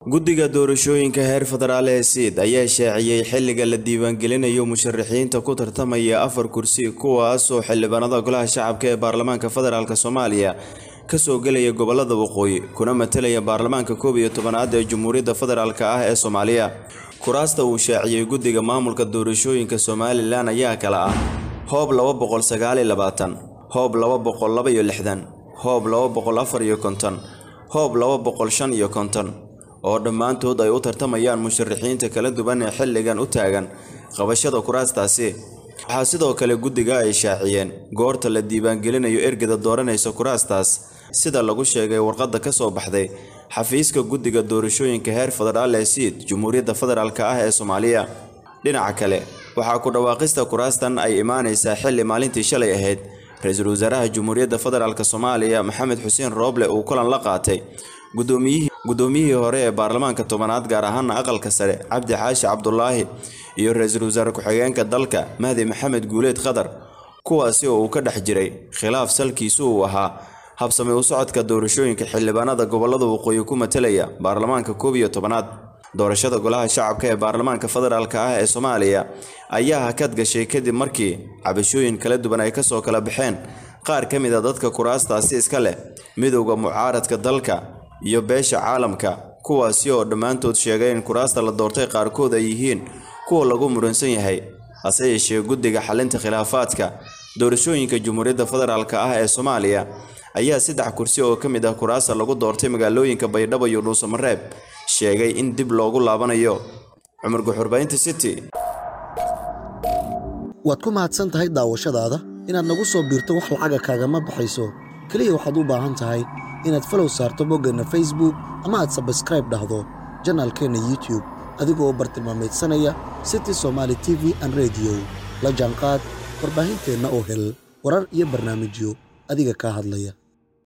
guddiga doorashooyinka heer federaal ee siid ayaa shaaciyey xilliga la diiwaangelinayo musharaxiinta ku tartamaya afar kursi kuwaasoo xildhibaanada golaha shacabka ee baarlamaanka federaalk soomaaliya kasoo gelaya gobolada waqooyi kuna matalaya baarlamaanka koob iyo tobanaad ee jamhuuriyadda federaalk ah ee soomaaliya kuraasta uu shaaciyey guddiga maamulka doorashooyinka somalilan ayaa kala ah hoob laba boqol sagaal iyo labaatan hoob laba boqol laba iyo lixdan hoob laba boqol afar iyo konton hoob laba boqol shan iyo konton oo dhammaantood ay u tartamayaan musharaxiinta kala duwan ee xilligan u taagan qabashada kuraastaasi waxaa sidoo kale guddiga ay shaaciyeen goorta la diiwaangelinayo ergada dooranaysa kuraastaas sida lagu sheegay warqadda ka soo baxday xafiiska guddiga doorashooyinka heer federaal ee siid jamhuuriyadda federaalk ah ee soomaaliya dhinaca kale waxaa ku dhawaaqista kuraastan ay imaanaysaa xilli maalintii shalay ahayd ra-iisul wasaaraha jamhuuriyadda federaalk soomaaliya maxamed xuseen rooble uu kulan la qaatay gudoomiyihii hore ee baarlamaanka tobanaad gaar ahaana aqalka sare cabdi xaashi cabdulaahi iyo ra-iisul wasaare ku-xigeenka dalka mahdi maxamed guuleed khadar kuwaasi oo uu ka dhex jiray khilaaf salkiisu uu ahaa habsami u socodka doorashooyinka xildhibaanada gobolada waqooyi ku matalaya baarlamaanka koob iyo tobanaad doorashada golaha shacabka ee baarlamaanka federaalk ah ee soomaaliya ayaa hakad gashay kadib markii cabashooyin kala duwan ay kasoo kala baxeen qaar ka mid a dadka kuraastaasi iska leh midowda mucaaradka dalka iyo beesha caalamka kuwaasi oo dhammaantood sheegay in kuraasta la doortay qaarkood ay yihiin kuwa lagu muransan yahay hase yeeshee guddiga xalinta khilaafaadka doorashooyinka jamhuuriyadda federaalk ah ee soomaaliya ayaa saddex kursi oo ka mid ah kuraasta lagu doortay magaalooyinka baydhabo iyo dhuusamareeb sheegay in dib loogu laabanayo cumar guxurbaynta city waad ku mahadsan tahay daawashadaada inaad nagu soo biirto wax lacaga kaagama baxayso keliya waxaad u baahan tahay inaad falow saarto boggeenna facebook ama aad sabskraib dhahdo janaalkeenna youtub adigoo bartilmaameedsanaya city somaali t v an rediyo la jaanqaad warbaahinteenna oo hel warar iyo barnaamijyo adiga kaa hadlaya